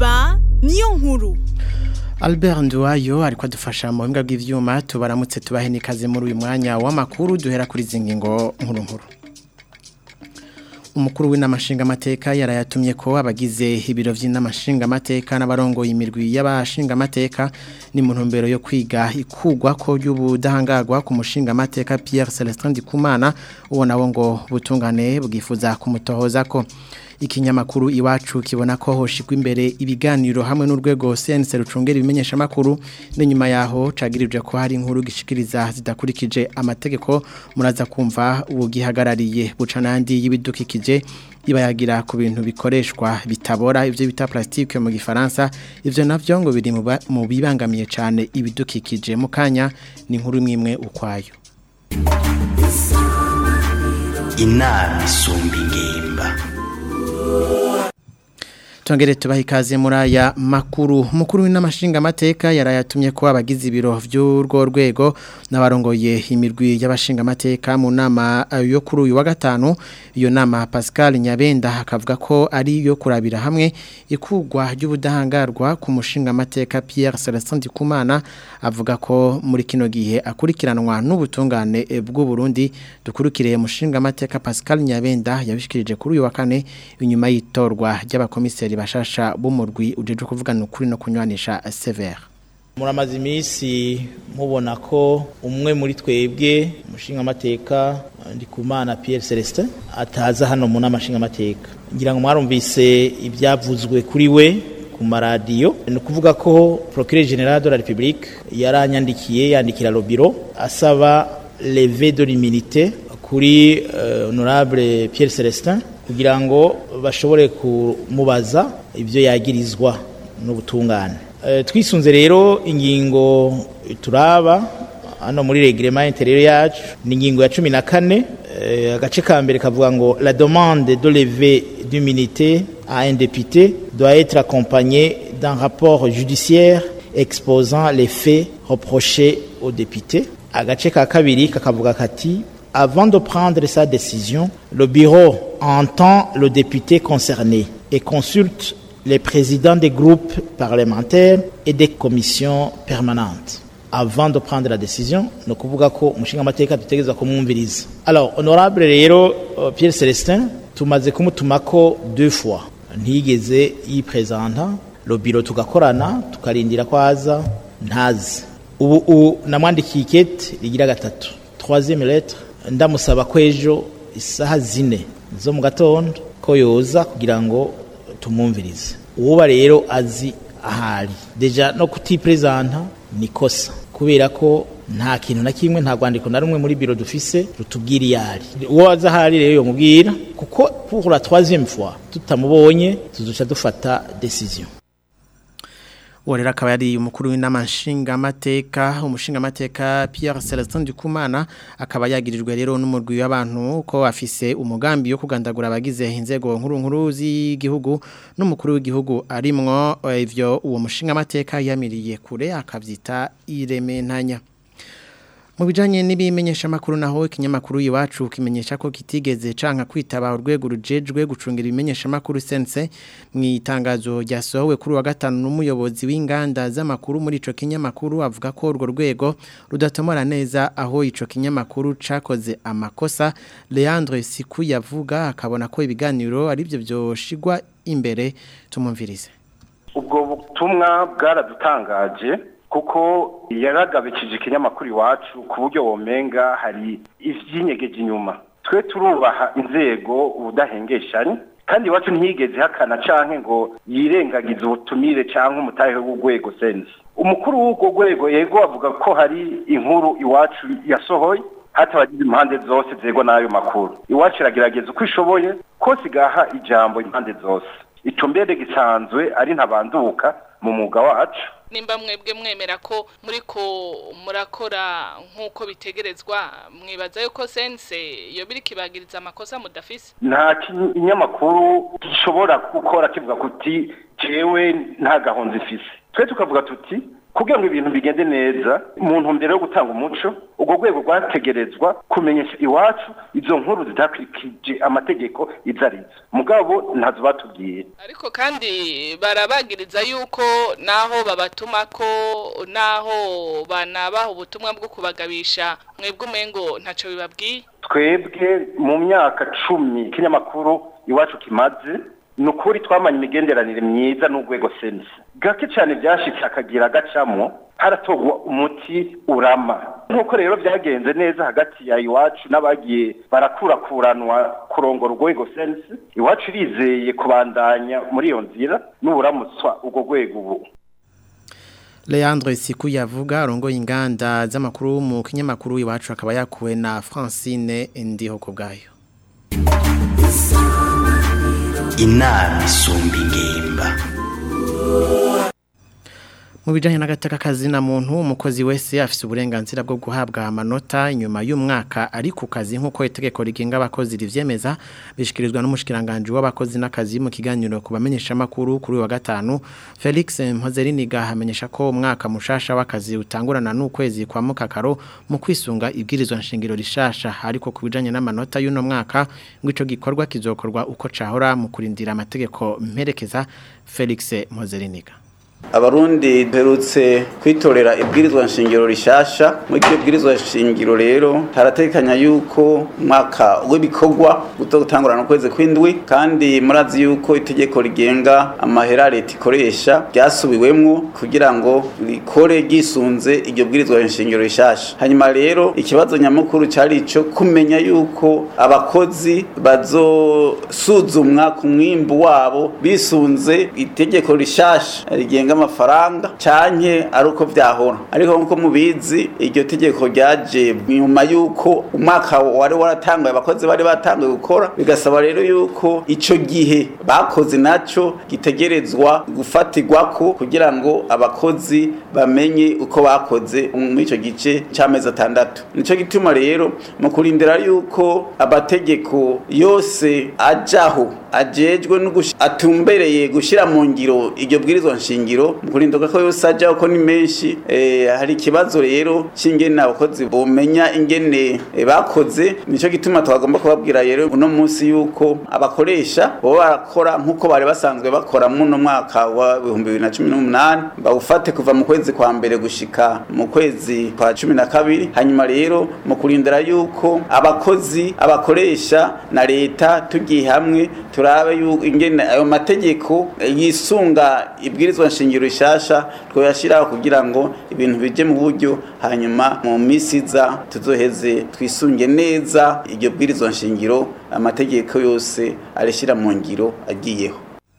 inzamba niyo nkuru Albert Nduwayo ariko adufasha mu buhinga bw'ivyuma tubaramutse tubahe nikaze muri uyu mwanya w'amakuru duhera kuri zingingo nkuru nkuru umukuru w'inamashinga amateka yarayatumye ko abagize ibiro vy'inamashinga amateka n'abarongoye imirwi y'abashinga amateka ni mu ntumbero yo kwiga ikugwa ko y'ubudahangarwa ku mushinga amateka Pierre Celestin Ndikumana uwo nawo ngo butungane bwifuza kumutohoza ko ikinyamakuru iwacu kibona ko hoshikwa imbere ibiganiro hamwe n'urwego CNC rucungera ibimenyesha makuru n'inyuma yaho cagiririje ko hari inkuru gishikiriza zidakurikije amategeko muraza kumva ubugihagarariye buca nandi y'ibidukikije ibayagira ku bintu bikoreshwa bitabora ivyo bita plastique mu gifaransa ivyo navyo ngo biri mu bibangamiye cyane ibidukikije mu kanya ni inkuru imwe ukwayo inama isumba ingimba Tongere tubaha ikaze muri aya makuru mukuru w'inamashinga amateka yarayatumye ko abagize ibiro vy'urwo rwego n'abarongoye imirwi y'abashinga amateka mu nama yo kuri uyu wa gatanu iyo nama Pascal Nyabenda akavuga ko ari yo kurabira hamwe ikugwa ry'ubudahangarwa ku mushinga amateka Pierre Celestin Ndikumana avuga ko muri kino gihe akurikiranwa n'ubutungane bw'u Burundi dukurikiriye mushinga amateka Pascal Nyabenda yabishikirije kuri uyu wa kane inyuma y'itorwa ry'abakomiseri bashasha b'umurwi ujeje kuvugana ukuri no kunywanisha severe muramaze iminsi mubona ko umwe muri twebwe umushinga amateka ndikumana Pierre Celestin ataza hano mu namashinga amateka ngira ngo mwarumvise ibyavuzwe kuri we ku maradiyo ni ukuvuga ko procureur general de la République yaranyandikiye yandikira Lobiro asaba leve de l'immunité kuri uh, honorable Pierre Celestin kugira ngo bashobore kumubaza ibyo yagirizwa n'ubutungane twisunze rero ingingo turaba hano muri reglement intérieur yacu ni ingingo ya cumi na kane agace ka mbere kavuga ngo la demande de lever d'immunité à un député doit être accompagnée d'un rapport judiciaire exposant les faits reprochés au député agace ka kabiri kakavuga kati avant de prendre sa décision, le bureau entend le député concerné et consulte les présidents des groupes parlementaires et des commissions permanentes. Avant de prendre la décision, nous kuvuga ko umushinga amateka dutegereza kumwumviriza. Alors, honorable rero uh, Pierre Celestin tumaze kumutumako deux fois. Ntiyigeze yipresenta, le bureau tugakorana, tukarindira kwaza ntazi. Ubu namwandikiye ikete rigira gatatu. Troisième lettre ndamusaba ko ejo isaha zine zo mu gatondo ko yoza kugira ngo tumwumvirize uwuba rero azi ahari deja no kutipresenta ni kosa kubera ko nta kintu na kimwe nta rwandiko na rumwe muri biro dufise rutubwira iyari uwo azi ahari rero yomubwira kuko pour la troisième fois tutamubonye tuzuca dufata decision Uwarera akaba yari umukuru w'inamashinga amateka umushinga amateka Pierre Celestin Ndikumana akaba yagirijwe rero n'umurwi w'abantu ko afise umugambi yo kugandagura abagize inzego nkuru nkuru z'igihugu n'umukuru w'igihugu arimwo ivyo uwo mushinga amateka yamiriye kure akavyita irementanya mu bijanye n'ibimenyesha makuru naho ikinyamakuru iwacu kimenyesha ko kitigeze canka kwitaba urwego rujejwe gucungira ibimenyesha makuru sense mu itangazo ryasohowe kuri wa gatanu n'umuyobozi w'inganda z'amakuru muri ico kinyamakuru avuga ko urwo rwego rudatomora neza aho ico kinyamakuru cakoze amakosa Leandre Siku yavuga akabona ko ibiganiro ari byo byoshigwa imbere tumumvirize ubwo butumwa bwaradutangaje kuko yaragabikije ikinyamakuru iwacu ku buryo womenga hari ivyinyegeje inyuma twe turubaha inzego ubudahengeshanye kandi iwacu ntiyigeze hakana canke ngo yirengagize ubutumire canke umutahe w'urwego sense umukuru w'urwo rwego yego avuga ko hari inkuru iwacu yasohoye hatabagize impande zose zegwa n'ayo makuru iwacu iragerageza uko ishoboye kose igaha ijambo impande zose ico mbere gisanzwe ari ntabanduka mu mwuga wacu nimba mwebwe mwemera ko muriko murakora nk'uko bitegerezwa mwibaza yuko sense iyo biri kibagiriza amakosa mudafise nta kinyamakuru gishobora gukora kivuga kuti jewe nta gahunzi ifise twe tukavuga tuti kugira ngo ibintu bigende neza mu ntumbero yo gutanga umuco urwo rwego rwategerezwa kumenyesha iwacu izo nkuru zidakurikije amategeko izo arizo mugabo ntazo batubwiye ariko kandi barabagiriza yuko naho babatuma ko naho banabaha ubutumwa bwo kubagabisha mwebwe umengo ntacyo bibabwiye twebwe mu myaka cumi ikinyamakuru iwacu kimaze ni ukuri twamanye imigenderanire myiza n'urwego senisi gake cyane byashyitse akagira agacamo haratogwa umuti urama nk'uko rero byagenze neza hagati ya iwacu n'abagiye barakurakuranwa kurongora urwego senisi iwacu irizeye kubandanya muri iyo nzira n'uburamutswa urwo rwego ubu Leandre Siku yavuga arongoye inganda z'amakuru mu kinyamakuru iwacu akaba yakuwe na Francine ndiho kubgayo inama isumba ingimba mu bijyanye n'agateka kazina muntu umukozi wese afite uburenganzira bwo guhabwa amanota inyuma y'umwaka ari ku kazi nk'uko itegeko rigenga abakozi ribyemeza bishyikirizwa n'umushikiranganji w'abakozi n'akazi mu kiganiro ku bamenyeshamakuru kuri uyu wa gatanu felix mpozeriniga hamenyesha ko umwaka mushasha w'akazi utangurana n'ukwezi kwa mukakaro mu kwisunga ibwirizwa nshingiro rishasha ariko ku bijyanye n'amanota y'uno mwaka ngo icyo gikorwa kizokorwa uko cahora mu kurindira amategeko mperekeza felix mpozeriniga abarundi duherutse kwitorera ibwirizwa nshingiro rishasha muri iryo bwirizwa nshingiro rero haratekanya yuko umwaka w'ibikorwa gutangurana ukwezi kw'indwi kandi murazi yuko itegeko rigenga amahera leta ikoresha ryasubiwemwo kugira ngo rikore ryisunze iryo bwirizwa nshingiro rishasha hanyuma rero ikibazo nyamukuru cyari ico kumenya yuko abakozi bazosuzumwa ku mwimbu wabo bisunze itegeko rishasha rigenga amafaranga canke ari uko vyahora ariko nkuko mubizi iryo tegeko ryaje nyuma yuko umwaka wari waratanguye abakozi bari batanguye gukora bigasaba rero yuko ico gihe bakoze naco gitegerezwa gufatirwako kugira ngo abakozi bamenye uko bakoze muri ico gice c'amezi atandatu nico gituma rero mu kurindira yuko amategeko yose ajaho ajejwe no atumbereye gushira mu ngiro iryo bwirizwa nshingiro mu kurindoka ko yose ajaho ko ni menshi eh, hari ikibazo rero c'ingene abakozi bomenya ingene eh, bakoze nico gituma twagomba kubabwira rero uno munsi yuko abakoresha bo barakora nkuko bari basanzwe bakora mu no mwaka wa 2018 bawufate kuva mu kwezi kwa mbere gushika mu kwezi kwa 12 hanyuma rero mu kurindira yuko abakozi abakoresha na leta tugiye hamwe turabe yuko ingene ayo mategeko yisunga ibwirizwa nshingiro rishasha twoyashiraho kugira ngo ibintu bije mu buryo hanyuma mu misi iza tuzoheze twisunge neza iryo bwirizwa nshingiro amategeko yose arishira mu ngiro agiyeho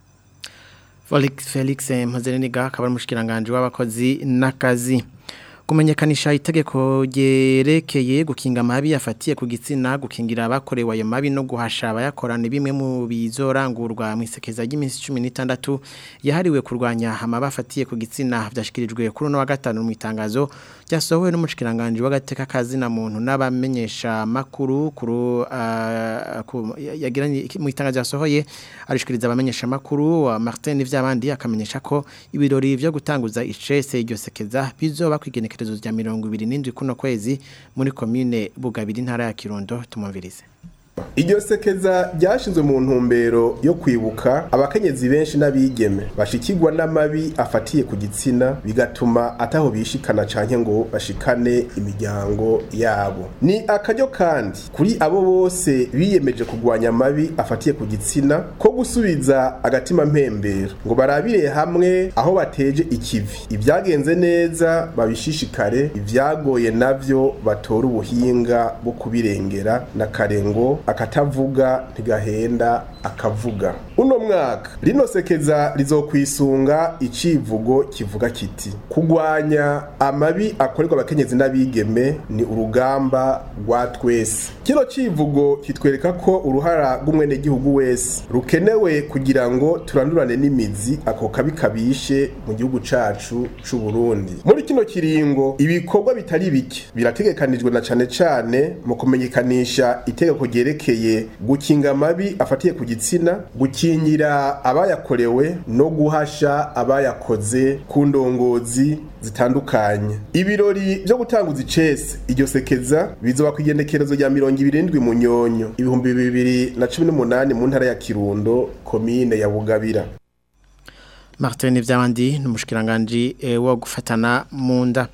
Felix Mpozereniga akaba ari umushikiranganje w'abakozi n'akazi kumenyekanisha itegeko ryerekeye gukinga amabi yafatiye ku gitsina gukingira abakorewe ayo mabi no guhasha abayakorana bimwe mu bizorangurwa mu isekeza ry'iminsi 16 yahariwe kurwanya amabi afatiye ku gitsina byashikirijwe kuri no wa gatanu mu itangazo ryasohowe n'umushikiranganje w'agateka kazi na muntu n'abamenyesha makuru kuru uh, yagiranye mu itangazo yasohoye arishikiriza abamenyesha makuru wa Martin n'ivyabandi akamenyesha ko ibirori byo gutanguza icese iryo sekeza bizoba kwigene igenekerezo rya mirongo ibiri n'indwi kuno kwezi muri komine bugabiri intara ya kirundo tumumvirize iryo sekeza ryashinzwe mu ntumbero yo kwibuka abakenyezi benshi n'abigeme bashikirwa n'amabi afatiye ku gitsina bigatuma ataho bishikana canke ngo bashikane imiryango yabo ni akaryo kandi kuri abo bose biyemeje kugwanya amabi afatiye ku gitsina ko gusubiza agatima mpembero ngo barabire hamwe aho bateje ikivi ibyagenze neza babishishikare ibyagoye navyo batora ubuhinga bwo kubirengera na karengo akatavuga ntigahenda akavuga uno mwaka rino sekeza rizokwisunga icivugo kivuga kiti kugwanya amabi akorerwa abakenyezi n'abigeme ni urugamba rwa twese kino civugo kitwereka ko uruhara rw'umwenegihugu wese rukenewe kugira ngo turandurane n'imizi ako kabi kabishe mu gihugu cacu c'u Burundi muri kino kiringo ibikorwa bitari bike birategekanijwe na cane cane mu kumenyekanisha itegeko ryerekeye vyerekeye gukinga amabi afatiye ku gitsina gukingira abayakorewe no guhasha abayakoze ku ndongozi zitandukanye ibirori vyo gutanguza icese iryo sekeza bizoba ku igendekerezo rya mirongo ibirindwi mu nyonyo ibihumbi bibiri na cumi n'umunani mu ntara ya kirundo komine ya bugabira Martin Vyabandi n'umushikiranganje e, wo gufatana mu nda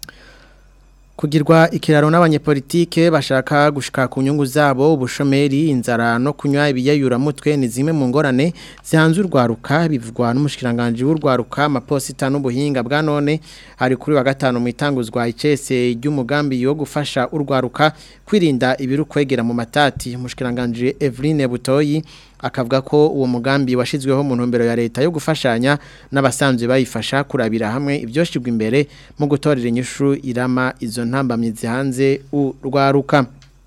kugirwa ikiraro n'abanyepolitike bashaka gushika ku nyungu zabo ubushomeri inzara no kunywa ibiyayura mutwe ni zimwe mu ngorane zihanze urwaruka bivugwa n'umushikiranganje w'urwaruka amaposita n'ubuhinga bwa none hari kuri wa gatanu mu itanguzwa icese ry'umugambi wo gufasha urwaruka kwirinda ibiru kwegera mu matati umushikiranganje Eveline Butoyi akavuga ko uwo mugambi washizweho mu ntumbero ya leta yo gufashanya n'abasanzwe bayifasha kurabira hamwe ibyoshigwa imbere mu gutorera inyishu irama izo ntambamye zihanze urwaruka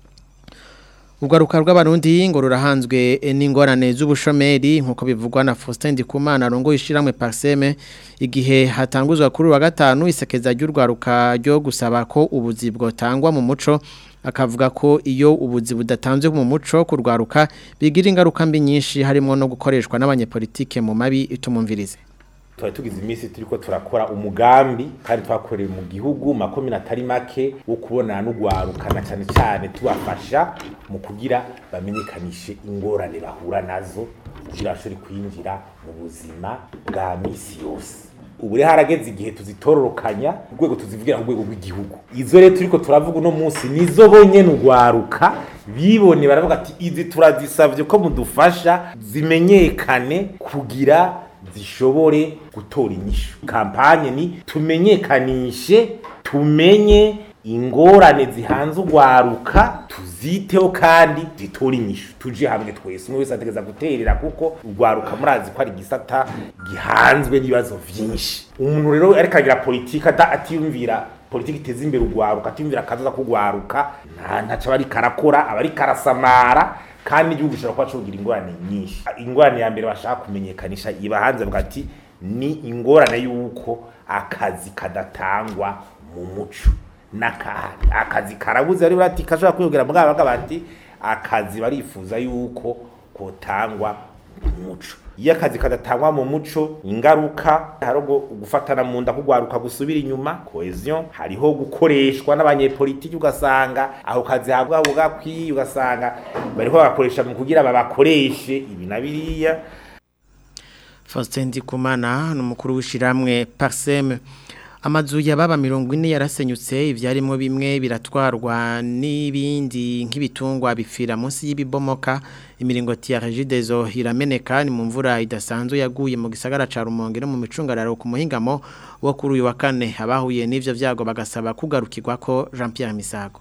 Urwaruka rw'abarundi ngo rurahanzwe n'ingorane z'ubushomeri nkuko bivugwa na Faustin Ndikumana rongo ishiramwe Parseme igihe hatanguzwa kuri wa gatanu isekeza ry'urwaruka ryo gusaba ko ubuzi bwotangwa mu muco akavuga ko iyo ubuzi budatanzwe mu muco kurwaruka bigira ingaruka mbi nyinshi harimo no gukoreshwa n'abanyepolitike mu mabi itumumvirize twari tugize iminsi turiko turakora umugambi kandi twakoreye mu gihugu makomine atari make wo kubonana n'ugwarukana cyane cyane tubafasha mu kugira bamenyekanishe ingorane bahura nazo kugira bashobore kwinjira mu buzima bwa misi yose ubu rero harageze igihe tuzitororokanya urwego tuzivugira ku rwego rw'igihugu izo rero turiko turavuga uno munsi nizo bonyene ugwaruka bibone baravuga ati izi turazisavye ko mudufasha zimenyekane kugira zishobore gutora inyishu kampanye ni tumenyekanishe tumenye ingorane zihanze ugwaruka tuziteho kandi zitore inyishu tuje hamwe twese umwe wese ategeza guterera kuko ugwaruka murazi ko ari igisata gihanzwe n'ibibazo vyinshi umuntu rero ariko agira politika atiyumvira politiki iteza imbere ugwaruka atiyumvira akazoza kugwaruka nta ntaco aba ariko arakora aba ariko arasamara kandi n'igihugu gishobora kuba cugira ingorane nyinshi ingorane ya mbere bashaka kumenyekanisha iba hanze bwa ati ni ingorane y'uko akazi kadatangwa mu muco n'akahari akazi karabuze ari bati kashobora kwiyongera mugabo bavuga bati akazi barifuza yuko kotangwa mu muco iyo akazi kadatangwa mu muco ingaruka hariho gufatana mu nda kugwaruka gusubira inyuma cohesion hariho gukoreshwa n'abanyepolitiki ugasanga aho kazi habwa bugakwiye ugasanga bariho bakoresha mu kugira babakoreshe ibi na biriya Faustin Ndikumana n'umukuru w'ishiramwe Parsem amazu yababa mirongo ine yarasenyutse ivyarimo bimwe biratwarwa n'ibindi nk'ibitungwa bipfira munsi y'ibibomoka imiringoti ya Regideso irameneka ni mu mvura idasanzwe yaguye mu gisagara ca Rumonge no mu micungararo ku muhingamo wo kuri uyu wa kane abahuye n'ivyo vyago bagasaba kugarukirwa ko Jean Pierre Misago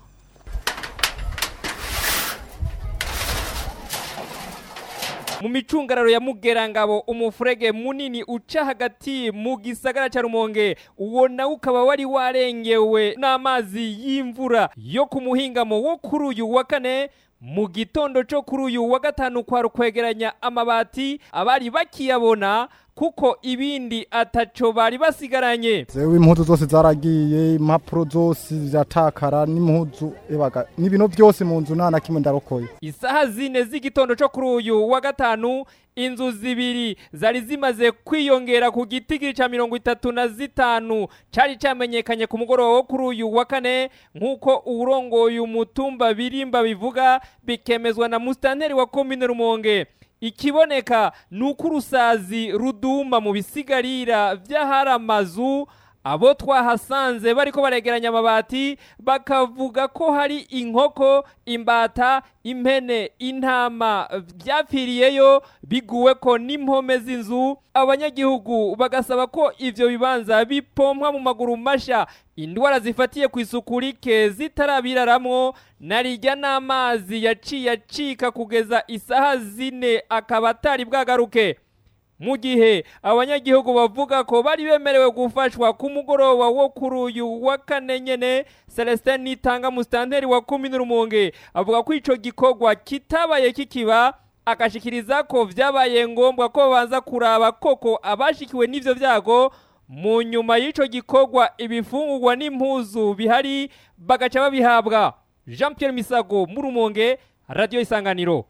mu micungararo ya mugerangabo umufurege munini uca hagati mu gisagara ca rumonge uwo nawe ukaba wari warengewe n'amazi y'imvura yo ku muhingamo wo kuri uyu wa kane mu gitondo cyo kuri uyu wa gatanu kwa rukwegeranya amabati abari bakiyabona kuko ibindi ataco bari basigaranye zewe impuzu zose zaragiye impapuro zose ziratakara n'impuzu ebaga n'ibintu byose mu nzu nta na kimwe ndarokoye isaha zine z'igitondo cyo kuri uyu wa gatanu inzu zibiri zari zimaze kwiyongera ku gitigiri ca mirongo itatu na zitanu cari camenyekanye ku mugoroba wo kuri uyu wa kane nk'uko uwurongoye umutumba birimba bivuga bikemezwa na musitanteri wa komine rumonge ikiboneka ni uko urusazi ruduma mu bisigarira by'ahari amazu abo twahasanze bariko baregeranya amabati bakavuga ko hari inkoko imbata impene intama byapfiriyeyo biguwe ko n'impome z'inzu abanyagihugu bagasaba ko ivyo bibanza bipompwa mu maguru masha indwara zifatiye ku isuku rike zitarabiraramwo narijya n'amazi yaciye acika kugeza isaha zine akaba atari bwagaruke mu gihe abanyagihugu bavuga ko bari bemerewe gufashwa ku mugoroba wo kuri uyu wa kane nyene Celestin Nitanga musitanteri wa komine Rumonge avuga ko ico gikorwa kitabaye kikiba akashikiriza ko vyabaye ngombwa ko babanza kuraba koko abashikiwe n'ivyo vyago mu nyuma y'ico gikorwa ibifungurwa n'impuzu bihari bagaca babihabwa Jean Pierre Misago mu Rumonge radio isanganiro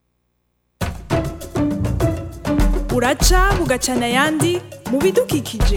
uraca bugacana ayandi mu bidukikije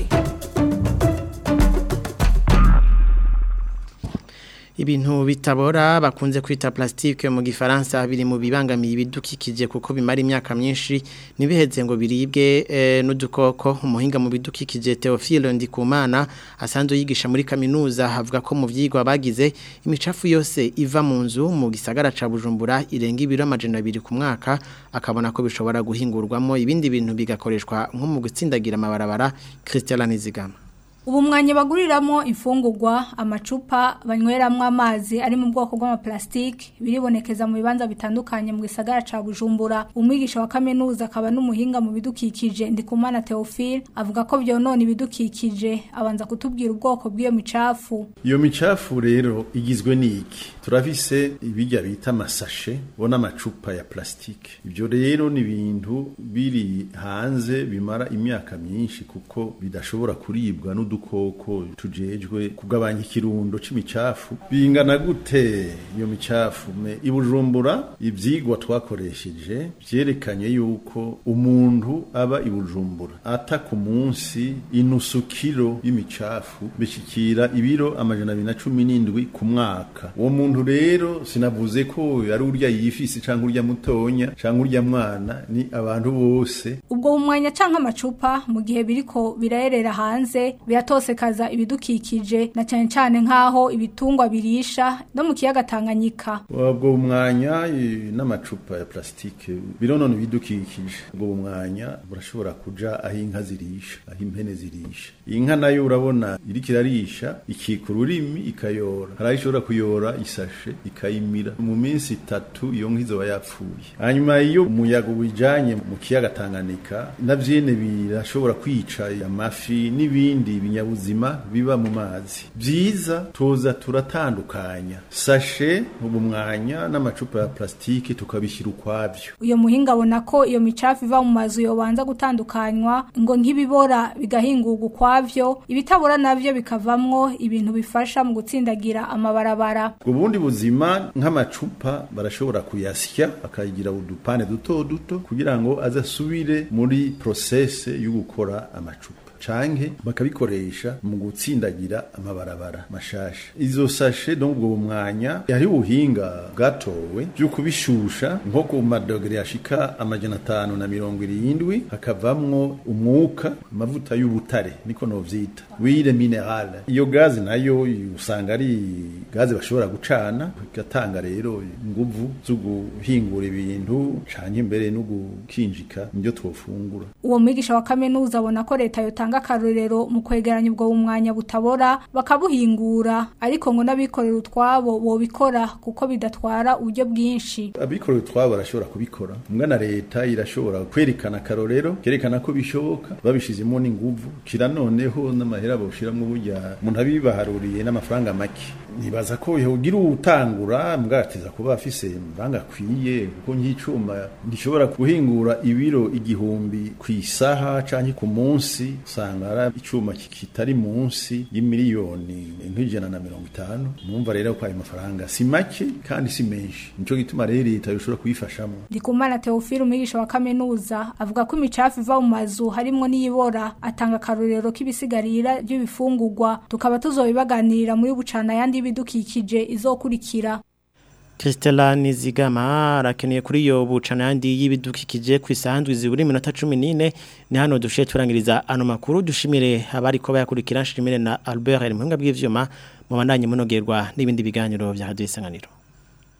ibintu bitabora bakunze kwita plastique mu gifaransa biri mu bibangamiye ibidukikije kuko bimara imyaka myinshi nibiheze ngo biribwe e, n'udukoko umuhinga mu bidukikije Theophile Ndikumana asanzwe yigisha muri kaminuza havuga ko mu vyigwa bagize imicafu yose iva mu nzu mu gisagara ca Bujumbura irenga ibiro amajana 2 ku mwaka akabona ko bishobora guhingurwamo ibindi bintu bigakoreshwa nko mu gutsindagira amabarabara Christian Nizigama ubu mwanya baguriramo imfungurwa amacupa banyweramo amazi ari mu bwoko bw'amaplastike biribonekeza mu bibanza bitandukanye mu gisagara ca Bujumbura umwigisha wa kaminuza akaba n'umuhinga mu bidukikije ndikumana Theophile avuga ko byonona ibidukikije abanza kutubwira ubwoko bw'iyo micafu iyo micafu rero igizwe n'iki turafise ibijya bita amasashe bona amacupa ya plastike ibyo rero ni ibintu biri hanze bimara imyaka myinshi kuko bidashobora kuribwa n'udu udukoko tujejwe kugabanya ikirundo c'imicafu bingana gute iyo micafu me ibujumbura ivyigwa twakoresheje vyerekanye yuko umuntu aba ibujumbura ata ku munsi inusu kilo y'imicafu bishikira ibiro amajana abiri na cumi n'indwi ku mwaka uwo muntu rero sinavuze ko ari urya yifise canke urya mutonya canke urya mwana ni abantu bose ubwo umwanya canke amacupa mu gihe biriko birayerera hanze biratosekaza ibidukikije na cyane cyane nk'aho ibitungwa birisha no mu kiyaga Tanganyika ubwo umwanya n'amacupa ya plastike bironona ibidukikije ubwo umwanya burashobora kuja aho inka zirisha aho impene zirisha inka nayo urabona iriko irarisha ikika ururimi ikayora hari aho ishobora kuyora isashe ikayimira mu minsi itatu iyo nka izoba yapfuye hanyuma iyo umuyaga wijanye mu kiyaga Tanganyika navyene birashobora kwica amafi n'ibindi binyabuzima biba mu mazi byiza tuza turatandukanya sashe ubu mwanya n'amacupa ya plastike tukabishyira ukwabyo uyo muhinga abona ko iyo micafu iva mu mazu yobanza gutandukanywa ngo nk'ibibora bigahingurwa ukwavyo ibitabora navyo bikavamwo ibintu bifasha mu gutsindagira amabarabara ubundi buzima nk'amacupa barashobora kuyasya bakayigira udupande duto duto kugira ngo azasubire muri process yo gukora amacupa canke bakabikoresha mu gutsindagira amabarabara mashasha izo sashe donc ubwo mwanya hari ubuhinga bwatowe byo kubishusha nko ku madogere yashika amajana atanu na mirongo irindwi hakavamwo umwuka amavuta y'ubutare niko novyita wire minerale iyo gazi nayo usanga ari gazi bashobora gucana igatanga rero inguvu zo guhingura ibintu canke mbere no gukinjika nibyo twofungura uwo mwigisha wa kaminuza abona ko leta yotanga akarorero mu kwegeranya ubwo umwanya butabora bakabuhingura ariko ngo n'abikorera utwabo bobikora kuko bidatwara uburyo bwinshi abikorera utwabo barashobora kubikora mbwa na leta irashobora kwerekana akarorero kerekana ko bishoboka babishizemo n'inguvu kira noneho n'amahera bawushiramwo burya umuntu abibaharuriye n'amafaranga make nibaza ko yogira utangura mbwa ateza kuba afise mbanga akwiye kuko nk'icuma gishobora guhingura ibiro igihumbi ku isaha canke ku munsi usanga ari icuma kitari munsi y'imiliyoni nk'ijana na mirongo itanu numva rero ko ayo mafaranga si make kandi si menshi nico gituma rero leta yoshobora kuyifashamo ndikumana Theophile umwigisha wa kaminuza avuga ko imicafu iva mu mazu harimwo n'iyibora atanga akarorero k'ibisigarira by'ibifungurwa tukaba tuzobibaganirira muri bucana yandi y'ibidukikije izokurikira Christella Nizigama arakeneye kuri iyo bucana yandi y'ibidukikije ku isanzwe ziburi minota 14 ni hano dushiye turangiriza ano makuru dushimire abari ko bayakurikira nshimire na Albert Muhinga bw'ivyuma mu bandanye munogerwa n'ibindi biganiro bya Radio Isanganiro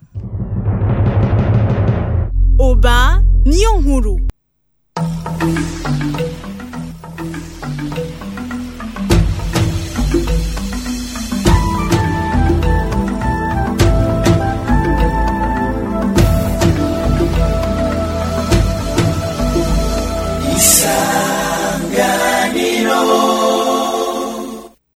Oba niyo nkuru